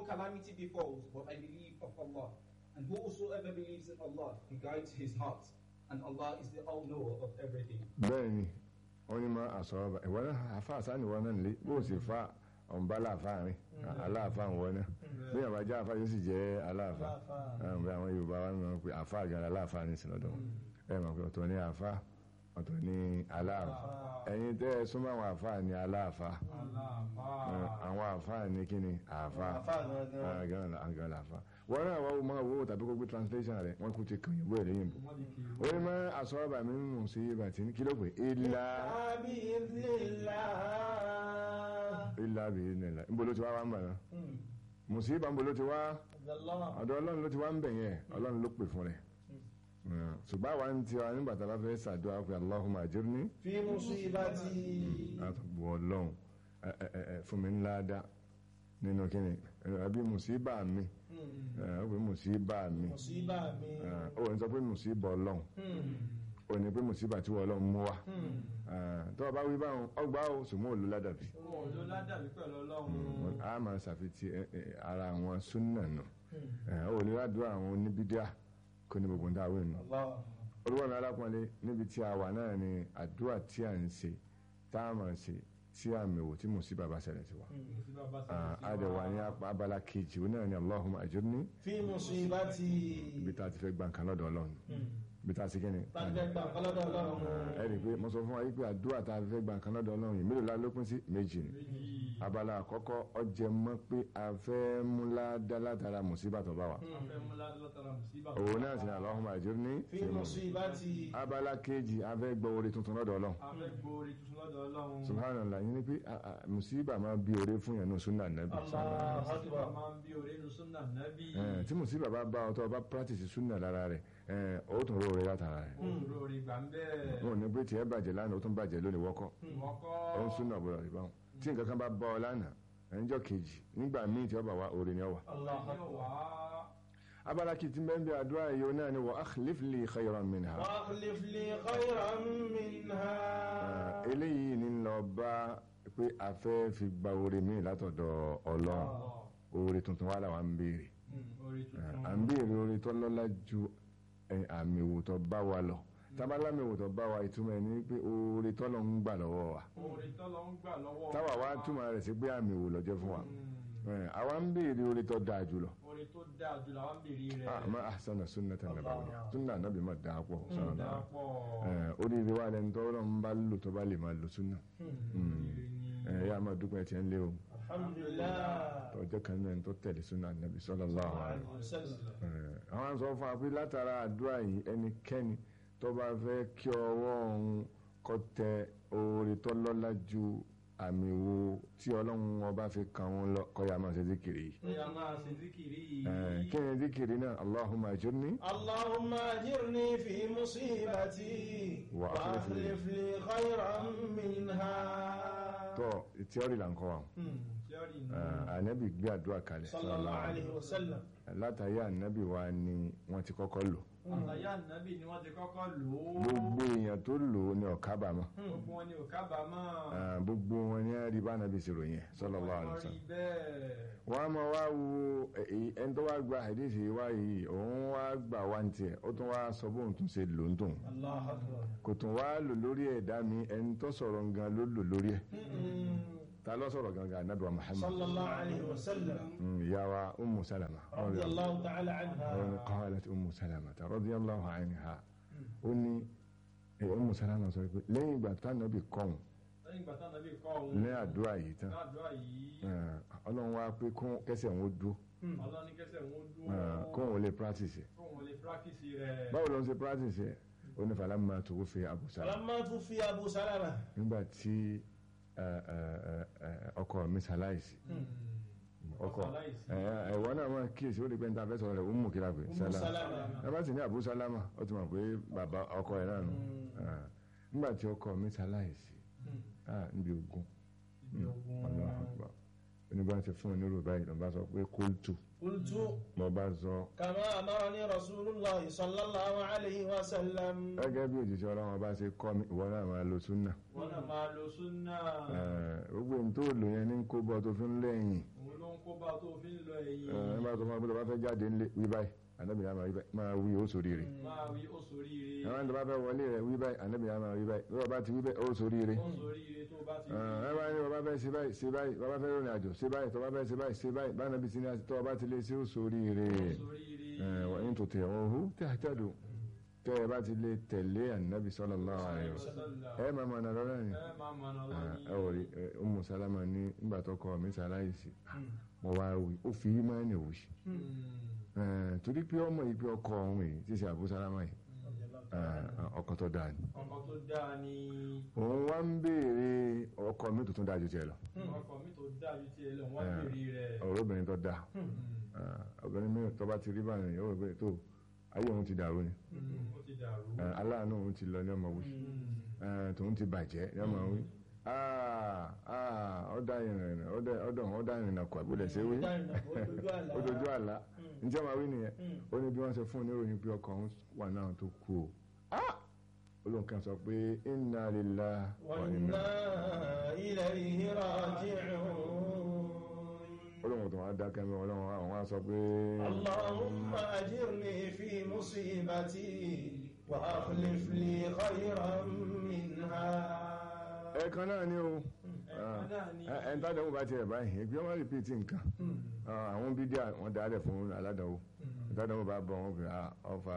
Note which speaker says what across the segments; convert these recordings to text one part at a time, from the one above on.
Speaker 1: calamity befalls, but I believe of Allah. And whosoever believes in Allah, He guides his heart. And Allah is the all-knower of everything.
Speaker 2: bẹ́ẹ̀ ni wọ́n ní ma àsọ̀rọ̀ bá ìwọ náà àfa àsáni wọn náà nílé bó o sì fa ọ̀nba láàfáà rìn aláàfáà ń wọ náà bí àbá jẹ́ àfa yóò sì jẹ́ aláàfáà àwọn bí àwọn Yorùbá wa mọ̀ pé àfa àgàrà aláàfáà ní sinọ́dọ̀ wọn ẹ mọ̀ pé ọ̀tọ̀ ní àfa ọ̀tọ̀ ní aláàfáà ẹ̀yin tẹ́ ẹ súnmọ́ àwọn àfa ní aláàfáà ẹ, àwọn àfa ní kíni àfa àgàrà àfa wọn náà wọ́n máa wo tàbí kó gbé translation rẹ̀ wọ́n kú ti kàn yín bóyá lẹ́yìn bò ó ní ma àsọ̀rọ̀ bá mi mú sí bàtí kí ló pé ilá ilá bìí nílá níbo ló ti wá wá ń bà náà mùsíbà ń bo ló ti wá ọ̀dọ̀ ọlọ́run ló ti wá ń bẹ̀ yẹn ọlọ́run ló pè fún rẹ̀ ṣùgbọ́n àwa ń tiwa nígbà tá a bá fẹ́ ṣàdúrà pé Allahumma ajirni
Speaker 3: fi musibati
Speaker 2: àtọ̀gbọ̀ ọlọ́run ẹ, ẹ, ẹ, ẹ, fún mi ńlá dá nínú kíni ẹ, àbí mùsíbà mi ẹ, ó pé mùsíbà mi
Speaker 3: musiba mi
Speaker 2: ẹ, ó ní sọ pé mùsíbà ọlọ́run ó ní pé mùsíbà tí wọ́n ọlọ́run mú wa ẹ, tó o bá wí báwọn ọgbà ó sùnmọ́ òlu ládàbí
Speaker 4: wọn ò ló ládàbí pẹ̀lú ọlọ́run
Speaker 2: a máa ṣàfitì ẹ, ẹ, ara àwọn súnà nù ó ní ládùúgbò àwọn oníbídíà kó ní gbogbo ń dáwé nù
Speaker 3: Allah
Speaker 2: olúwa mi alápọ̀nlé níbi tí a wà náà ni àdúrà tí a ń ṣe tá a máa ṣe tí a mẹ̀wò tí mùsíbà bá ṣẹlẹ̀ sí wa.
Speaker 4: tí bàbá
Speaker 2: Ah,
Speaker 4: sẹ́yìn
Speaker 2: a dẹ̀ wà ní apá abala kejì ó náà ni Allahumma ajirni
Speaker 3: fi musibati
Speaker 2: ibi tá a ti fẹ́ gba nǹkan lọ́dọ̀ ọlọ́run ibi tá a ti kí ni.
Speaker 3: tàbí gbà kọlọ́dọ̀ ọlọ́run
Speaker 2: ẹ rí i pé mo sọ fún wa yìí pé àdúrà tá a fẹ́ gba nǹkan lọ́dọ̀ ọlọ́run yìí mélòó la ló pín sí méjì ni.
Speaker 4: méjì
Speaker 2: abala àkọ́kọ́ ọjẹ́ mọ́ pé a fẹ́ mú ládá látara mùsíbà tó bá wa.
Speaker 4: afẹ́ mú látara mùsíbà
Speaker 2: òun náà sì ni Allahumma ajirni
Speaker 3: fi musibati
Speaker 2: abala kejì a fẹ́ gbọ́ orí tuntun lọ́dọ̀ ọlọ́run.
Speaker 4: afẹ́ gbóore tuntun lọ́dọ̀ ọlọ́run
Speaker 2: subhanallah yìí ni pé ah, ah, musiba máa bí oore fún yẹn ní sunna nabi
Speaker 3: Allah
Speaker 4: mùsíbà máa ń bí oore nu súnà nábì
Speaker 2: Eh, tí musiba bá bá ọ tó o bá practice sunna lára rẹ̀ eh, ó tún róore látara rẹ̀
Speaker 4: òun oore gbà ń bẹ́ẹ̀
Speaker 2: wọn ò ní pé tiẹ̀ bàjẹ́ lánàá ó tún bàjẹ́ lónìí wọ́kọ́
Speaker 4: wọ́kọ́
Speaker 2: ó ń sunna bọ̀rọ̀ rí báwọn tí nǹkan kan bá bá ọ lánàá ẹnjọ́ kejì nígbà míì tí ó bá wá oore ni ó wà.
Speaker 3: Allah
Speaker 4: yóò wá
Speaker 2: abala kìí ti bẹ́ẹ̀ bí àdúrà yìí ó náà ni wa akhlif li khayran minha
Speaker 3: wa akhlif li khayran minha
Speaker 2: Eh, eléyìí ni ń lọ bá pé a fẹ́ fi gba oore míì látọ̀dọ̀ ọlọ́run oore tuntun wà láwa ń béèrè.
Speaker 4: oore tuntun
Speaker 2: à ń béèrè orin tó lọ́lá ju ẹ, àmì ìwòtọ́ bá wa lọ tábàlámì ìwòtọ́ bá wa ìtumọ̀ ẹ̀ ní pé oore tó lọ ń gbà lọ́wọ́ wa
Speaker 4: oore tó lọ ń gbà lọ́wọ́
Speaker 2: táwa wá túmọ̀ rẹ̀ sí pé àmì ìwò lọ́jọ́ fún wa Ẹ, àwa ń béèrè oore tó dáa jù lọ
Speaker 4: oore tó dáa jù làwọn ń bèrè rẹ̀
Speaker 2: àmọ́ àṣàna sunnata nàbàwìyà sunna nàbì má dáa pọ̀ sọ̀rọ̀ náà
Speaker 4: dápọ̀
Speaker 2: oríire wa lẹni tó lọ́n bá lò tó bá lè máa lò sunna ẹ yá máa dúpẹ́ tiẹ̀ ń lé o
Speaker 3: alhamdulillah
Speaker 2: tọ́jọ́ kan náà tó tẹ̀lé sunna nàbì sallallahu alaihi
Speaker 3: wasallam
Speaker 2: Eh, àwọn sọ fún wa pé látara àdúrà yìí ẹnikẹ́ni tó bá fẹ́ kí ọwọ́ òun kó tẹ oore tó lọ́lá ju àmì wo tí ọlọ́run ọba fi kàn wọ́n lọ kó yá máa ṣe zikiri yìí.
Speaker 4: ó yà máa ṣe zikiri yìí
Speaker 2: Eh, kí ni zikiri náà allahumma ajirni
Speaker 3: اللهم أجرني في مصيبتي وأخلف لي خيرا منها
Speaker 2: tọ́ tíọ́rì là ń kọ́ wa
Speaker 4: tíọ́rì nù
Speaker 2: Eh, ànábì gbé àdúrà kalẹ̀
Speaker 3: صلى الله عليه وسلم
Speaker 2: látàrí ànábì wa ni wọ́n ti kọ́kọ́ lò
Speaker 4: àlàyé ànábì ni wọ́n ti kọ́kọ́ lò ó
Speaker 2: gbogbo èèyàn tó lò ó ní ọ̀kábàámọ̀
Speaker 4: gbogbo wọn ni ò kábàámọ̀
Speaker 2: Eh, gbogbo wọn ní rí bá ànábì ṣe ròyìn ẹ̀ sallallahu alaihi
Speaker 4: wọ́n rí
Speaker 2: wasallam
Speaker 4: bẹ́ẹ̀
Speaker 2: wọ́n á máa wá wo ẹ- ẹ- ẹni tó wá gba àdéhìí wá yìí òun wá gbà wá ní tiẹ̀ ó tún wá sọ bóun tún ṣe lò ń tòun
Speaker 3: الله أكبر
Speaker 2: kò tún wá lò lórí ẹ̀dá mi ẹni tó sọ̀rọ̀ gan ló lò lórí ẹ̀ ta ló sọ̀rọ̀ gangan anabi wa Muhammad
Speaker 3: صلى الله عليه وسلم
Speaker 2: Mm, ìyá wa Ummu Salama
Speaker 3: رضي الله تعالى
Speaker 2: Ọ̀rọ̀
Speaker 3: عنها
Speaker 2: qalat Ummu Salama radiyallahu anha ó ní ẹ, Ummu Salama sọ pé lẹ́yìn ìgbà tánàbì kọ́hún
Speaker 4: lẹ́yìn ìgbà táwọn nàbí kọ́ òun
Speaker 2: ní àdúrà yìí tán
Speaker 4: ládùúrà yìí
Speaker 2: eh, ọlọ́run wá pé kún kẹsẹ̀ òun ó dúró
Speaker 4: ọlọ́ni kẹsẹ̀ wọn dúró
Speaker 2: eh, kóun ó lè practice ẹ̀
Speaker 4: kó wọn lè practice rẹ̀
Speaker 2: báwo ló ń ṣe practice ẹ̀ ó ní falamma tuwuffiya Abu Salama
Speaker 3: فلما توفي أبو سلمة
Speaker 2: nígbà tí ẹ, ẹ, ẹ, ẹ, ọkọ mi ṣaláìsí ọkọ
Speaker 4: ṣaláìsí.
Speaker 2: ẹ, ẹ̀wọ́n náà máa kíyèsí ó lè pẹ́ ní ta fẹ́ sọ̀rọ̀ rẹ̀ ó mú kíra pé
Speaker 3: أم
Speaker 2: sálámà
Speaker 3: سلمة
Speaker 2: ẹ bá sì ní Abu Salama ó ti mọ̀ pé bàbá ọkọ ẹ̀ náà nù Eh, nígbà tí ọkọ mi ṣaláìsí ah, níbi ogun
Speaker 4: ibi ogun
Speaker 2: Allahu Akbar onígbà tí fún onírò báyìí ló bá sọ pé kóòtù
Speaker 3: قلت
Speaker 2: mo bá sọ
Speaker 3: كما أمرني رسول الله صلى الله عليه وسلم
Speaker 2: gẹ́gẹ́ bí òjijì ọlọ́run bá ṣe kọ́ mi ìwọ náà máa lo súnà
Speaker 4: wọn náà máa lo súnà
Speaker 2: Eh, gbogbo ohun tó lò yẹn ní kó bọ́ tó fi ń lẹ́yìn
Speaker 4: òun ló ń kó bá tó fi ń lọ ẹ̀yìn
Speaker 2: ẹ ẹ bá tó máa gbọ́dọ̀ bá fẹ́ jáde ńlé wí báyìí ànábì náà máa wí báyìí máa wí ó sórí rẹ̀
Speaker 4: máa wí ó soríire
Speaker 2: àwọn tó bá fẹ́ wọlé rẹ̀ wí báyìí ànábì náà máa wí báyìí bí wọ́n bá ti wí báyìí ó sórí rẹ̀
Speaker 4: ó soríire tó bá ti
Speaker 2: ẹ bá ní bàbá fẹ́ ṣe báyìí ṣe báyìí bàbá fẹ́ rìnrìn àjò ṣe báyìí tọ́ba fẹ́ ṣe báyìí ṣe báyìí bá nàbí sinmi àti tọ́ba ti lé sí ó sórí rẹ̀
Speaker 4: soríire
Speaker 2: wọ́n yín tó tẹ̀ wọ́n hú tẹ́ àtẹ́dù tẹ́ ẹ bá ti lè tẹ̀lé ànábì sallallahu alaihi wasallam ẹ máa mọ̀ ọ̀nà lọ́rọ̀ ni
Speaker 4: ẹ máa mọ̀ náà
Speaker 2: ẹ wò rí Ummu Salama ní nígbà tó kọ mi sàláìsì mo wá wí ó fi í máa ń wì torí pé ọmọ yìí pé ọkọ ọ̀hún yìí tí ṣe Abu Salama yìí ọkọ tó dáa ni
Speaker 4: ọkọ̀ tó dáa ni
Speaker 2: òun wá ń béèrè ọkọ mi tuntun dáa ju tiẹ̀ lọ
Speaker 4: ọkọ̀ mi tó dáa ju tiẹ̀ lọ wọ́n bèrè rẹ̀
Speaker 2: ọ̀rọ̀ obìnrin tó dáa obìnrin mi tó bá ti rí báyìí yóò wí pé tó ayé òun ti dàrú ni
Speaker 4: ó ti dàrú
Speaker 2: aláàánú òun ti lọ ní ọmọ wí tòun ti bàjẹ́ ní ọmọ wí ọ̀dà ìrìnà ọ̀dọ̀ ọ̀dà ìrìnà kọ̀ àbúlẹ̀ ṣe wí ó dojú àlá njẹ́ máa wí nìyẹn ó ní bí wọ́n ṣe fún un níròyìn pé ọkọ̀ òun wà náà tó kú o olóńkan sọ pé inna lillahi wa inna
Speaker 3: وإنا إليه راجعون
Speaker 2: olóhùn tó wá dákẹ́ mi ọlọ́run àwọn á sọ pé
Speaker 3: اللهم أجرني في مصيبتي وأخلف لي خيرا منها
Speaker 2: ẹ̀ẹ̀kan náà ni o
Speaker 4: ẹ̀ẹ̀kan náà ni.
Speaker 2: ẹ̀ẹ́n tádàwó bá tiẹ̀ báyìí ẹgbẹ́ wọn rìpíìtì nǹkan àwọn bídíà wọn dálẹ̀ fún aládàwó tádàwó bá bọ̀ wọn fi ọfà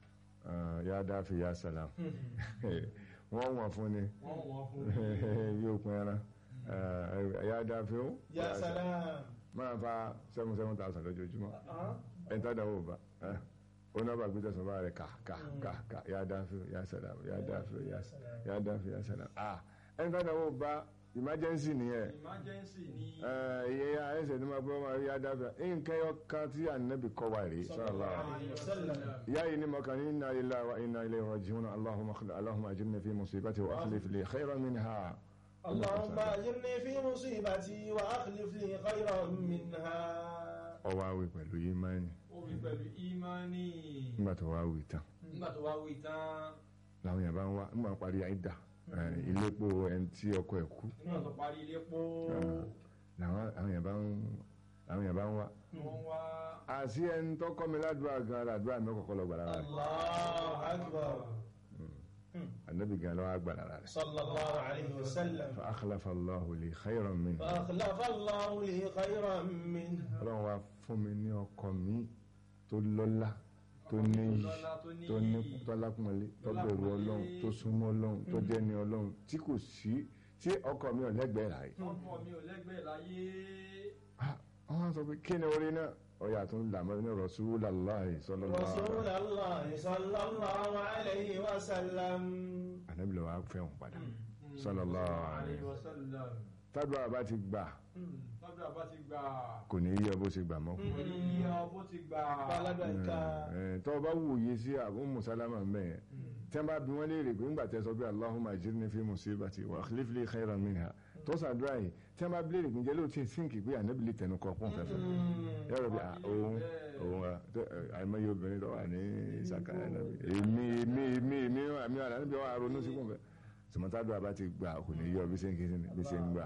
Speaker 2: yá dáfi yá sàlám wọ́n wọ̀n fún ni
Speaker 4: wọ́n wọ́n fún
Speaker 2: yóò pin ẹran yá dáfi ó
Speaker 3: يا سلام
Speaker 2: máa fa seven seven thousand lójoojúmọ́ ẹ̀ẹ́n tádàwó bá ó náà bá gbé tẹ̀sán bá rẹ̀ ká ká ká ká yá dáfi yá sàlám yá dáfi yá dáfi yá sàlám ẹ̀ẹ́n tádàwó bá emergency nìyẹn
Speaker 4: emergency ni
Speaker 2: ìyẹn ya ẹsẹ̀ ní máa bọ́ máa rí adáfẹ́ nǹkan yọ kan tí ànábì kọ́ wa rí sallallahu alaihi
Speaker 3: وسلم
Speaker 2: ìyá yìí ní mọ̀kàn ní inna lillahi wa inna ilayhi raji'un allahumma khli- allahumma ajirni fi musibati wa akhlif li khayran minha
Speaker 3: اللهم أجرني في مصيبتي وأخلف لي خيرا منها
Speaker 2: ọwọ́ àwẹ̀ pẹ̀lú ìmánì
Speaker 4: ó wí pẹ̀lú ìmánì
Speaker 2: nígbà tó wá wí tán
Speaker 4: nígbà tó wá wí tán
Speaker 2: làwọn yàrá ń wá nígbà parí àìdá iléepo ẹni tí ọkọ ẹ̀ kú
Speaker 4: nígbà tó parí ilé pọ́
Speaker 2: làwọn àwọn yàrá ń àwọn yàrá ń wá
Speaker 4: wọ́n wá
Speaker 2: àti ẹni tó kọ́ mi ládùúgbà gan ládùúgbà mi kọ́kọ́ lọ gbà lára rẹ̀
Speaker 3: الله أكبر
Speaker 2: ànábì gan lọ́wọ́ gbà lára rẹ̀
Speaker 3: صلى الله عليه وسلم
Speaker 2: fa akhlafa Allahu li khayran minha
Speaker 3: فأخلف الله لي خيرا منها
Speaker 2: ọlọ́run wa fún mi ní ọkọ mi tó lọ́lá tó níyì
Speaker 4: lọ́lá tó níyì.
Speaker 2: tó ní tó lápọ̀nlé tó bẹ̀rù ọlọ́run tó súnmọ́ ọlọ́run tó jẹ́ ní ọlọ́run tí kò sí tí ọkọ mi ò lẹ́gbẹ̀ẹ́ rà yìí.
Speaker 4: ọkọ̀ mi ò lẹ́gbẹ̀ẹ́ láyé
Speaker 2: wọ́n á sọ pé kí ni orí náà ọ̀yà tó ń là mọ́ ní Rasulullahi sallallahu alaihi
Speaker 3: رسول
Speaker 2: wasallam.
Speaker 3: الله صلى الله عليه وسلم
Speaker 2: ànábì lọ́wọ́ á fẹ́ wọn padà sallallahu alaihi
Speaker 4: alaihi wasallam
Speaker 2: tádùá bá ti gbà
Speaker 4: lọ́dọ̀ àbá ti gbà
Speaker 2: kò ní yí ọ bó ṣe gbà mọ́.
Speaker 4: orí ọbó ti gbà
Speaker 3: بلد
Speaker 2: Ẹ̀, tọ́ ọ bá wòye sí Abu Musalama mẹ́ẹ̀ tí wọ́n bá bí wọ́n léèrè pé ńgbà tẹ́ sọ pé Allahumma ajirni fi musibati wa akhlif li khayran minha tó sàdúrà yìí tí wọ́n bá bí léèrè pé ǹjẹ́ ló ti sínkì pé ànábì lè tẹnu kọ pọ́n fẹ́fẹ́ yọ̀rọ̀ bí òun òun à, tẹ- ẹ, àìmọye obìnrin tó wà ní ìsàkà ànábì èmi èmi èmi èmi àmì ànábì wà ronú sí kùnfẹ́ sọmọtàdúrà bá ti gbà kò ní yọ bí ṣe ń kí bí ṣe ń gbà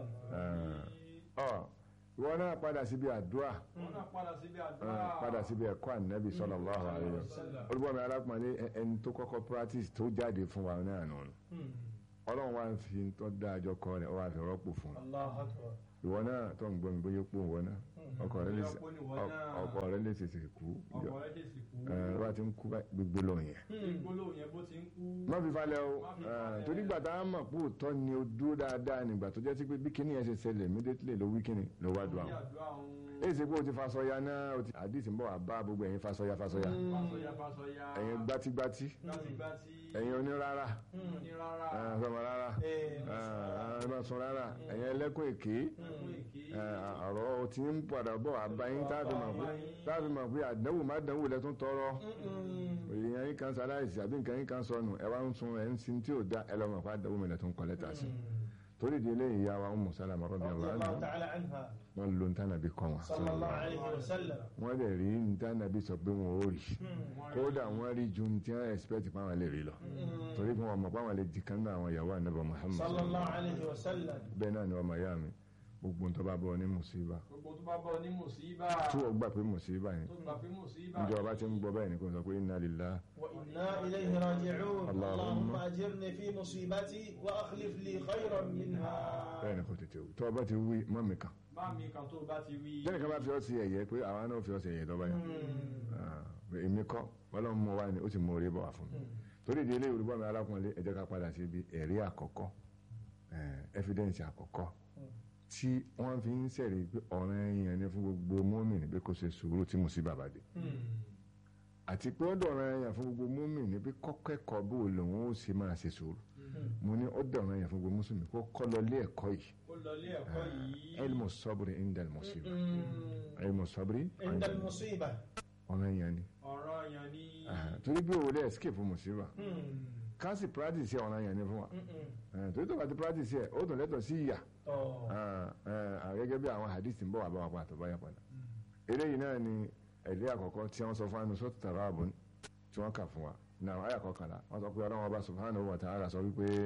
Speaker 2: ọ ìwọ náà padà síbi àdúrà
Speaker 4: wọ́n náà padà síbi
Speaker 2: Ah,
Speaker 4: àdúrà
Speaker 2: padà síbi ẹ̀kọ́ ànábì sallallahu alaihi wasallam olùbọ̀mí arákùnrin ẹ- ẹni tó kọ́kọ́ practice tó jáde fún wa náà nù ọlọ́run wa ń fi tó dá àjọ kọ rẹ̀ ọ wá fi rọ́pò fún un
Speaker 3: الله أكبر
Speaker 2: ìwọ náà tó ń gbọ́ mi bóyá pò ìwọ náà ọkọ rẹ lè ṣe-
Speaker 4: Bóyá pò ní ìwọ
Speaker 2: ọ-
Speaker 4: náà.
Speaker 2: ọkọ rẹ lè ṣèṣe kú
Speaker 4: ọkọ̀ rẹ̀ dé sí kú
Speaker 2: ẹ wá ti ń kú báyìí, gbogbo lọ yẹn
Speaker 4: gbólóhùn yẹn bó ti ń kú
Speaker 2: má fi falẹ̀ o
Speaker 4: Má fi
Speaker 2: ẹ,
Speaker 4: falẹ̀.
Speaker 2: torí gbàtà á mọ̀ pé òótọ́ ni o dúró dáadáa nígbà tó jẹ́ sí pé bí kíní yẹn ṣe ṣẹlẹ̀ immediately ló wí kíní ló wá dùn
Speaker 4: ní
Speaker 2: àwọn
Speaker 4: àdúrà òun
Speaker 2: èyí ṣe pé o ti fasọya náà o ti àdìsí ń bọ̀ wá bá gbogbo ẹ̀yin fasọya fasọya
Speaker 4: fásọyà fásọyà
Speaker 2: ẹ̀yin gbátígbátí
Speaker 4: gbátígbátí
Speaker 2: ẹ̀yin onírárá
Speaker 4: ní rárá
Speaker 2: ẹ̀ sọmọ rárá
Speaker 3: إيه.
Speaker 2: ẹ̀ bá sọ rárá ẹ̀yin ẹlẹ́kùn èké
Speaker 4: fún èké
Speaker 2: ẹ̀, ọ̀rọ̀ tí ń padà bọ̀ àbáyín táàbí mọ̀ pé táàbí mọ̀ pé àdánwò má dánwò lẹ́tún tọrọ èèyàn yín kan sáláìsì àbí nǹkan yín kan sọnù ẹ wá ń sun ẹ̀ ń sin tí ò dá ẹ lọ́mọ̀ pé àdánwò mi lẹ́tún kọ́ lẹ́tà sí torí di eléyìí ìyá wa Ummu Salama
Speaker 3: رضي
Speaker 2: radiyallahu
Speaker 3: الله
Speaker 2: anha
Speaker 3: تعالى عنها
Speaker 2: wọn lo ntànàbí kọ́ wọn
Speaker 3: صلى الله عليه وسلم
Speaker 2: wọ́n lè rí ntànàbí sọ pé wọn ò rí kódà wọ́n rí ju tí wọ́n expect pé àwọn lè rí lọ torí pé wọ́n mọ̀ pé àwọn lè di kan náà àwọn ìyàwó ànábì Muhammad
Speaker 3: صلى الله عليه وسلم
Speaker 2: bẹ́ẹ̀ náà ni ọmọ ìyá mi gbogbo tó bá bọ́ ní mùsíbà
Speaker 4: gbogbo tó bá bọ́ ní mùsíbà
Speaker 2: tí wọ́n gbà pé mùsíbà ni
Speaker 4: tó gbà pé mùsíbà
Speaker 2: níjọba bá ti ń gbọ́ bẹ́ẹ̀ ni kò sọ pé inna lillahi
Speaker 3: وإنا إليه راجعون
Speaker 2: اللهم
Speaker 3: اللهم أجرني في مصيبتي وأخلف لي خيرا منها
Speaker 2: bẹ́ẹ̀ ni kò tètè wí tó o bá ti wí mọ́ mi kan
Speaker 4: bá mi kan tó bá ti wí
Speaker 2: lẹ́yìn kan bá fi ọ́ sí ẹ̀yẹ pé àwa náà fi ọ́ sí ẹ̀yẹ tó bá yẹn èmi kọ́ ọlọ́run mú wa ni ó sì mú orí bọ̀ wá fún mi torí ìdí ilé ìrúbọ mi alákùnrin ẹ jẹ́ ká padà sí ibi ẹ̀rí àkọ́kọ́ evidence àkọ́kọ́ tí wọ́n fi ń sẹ̀rí pé ọ̀ràn èèyàn ni fún gbogbo mọ́mìnì pé kó ṣe sùúrù tí mùsíbà bá dé àti pé ó dọ̀ràn èèyàn fún gbogbo mọ́mìnì pé kọ́kẹ́kọ̀ọ́ bó lòun ó ṣe máa ṣe sùúrù mo ní ó dọ̀ràn èèyàn fún gbogbo mùsùlùmí kó kọ́ lọ lé ẹ̀kọ́ yìí
Speaker 4: ó lọ ilé ẹ̀kọ́ yìí
Speaker 2: ilmu sabri indal musiba ilmu sabri
Speaker 3: عند المصيبة
Speaker 2: ọ̀ràn èèyàn ni
Speaker 4: ọ̀rọ̀ yẹn ní
Speaker 2: Ah, torí bí òwò lè escape mùsíbà ká sì practice ẹ̀ ọ̀ràn èèyàn ni fún wa Eh, torí tó bá ti practice ẹ̀ ó dùn lẹ́tọ̀ sí ìyà Ah, eh, ah, gẹ́gẹ́ bí àwọn hadith ń bọ̀ wá bá wa padà tó bá yà padà eléyìí náà ni ẹ̀rí àkọ́kọ́ tí wọ́n sọ fún anu sọ́tù tàràbùn tí wọ́n kà fún wa náà àyà kọkànlá wọ́n sọ pé ọlọ́run ọba subhanahu wa ta'ala sọ wípé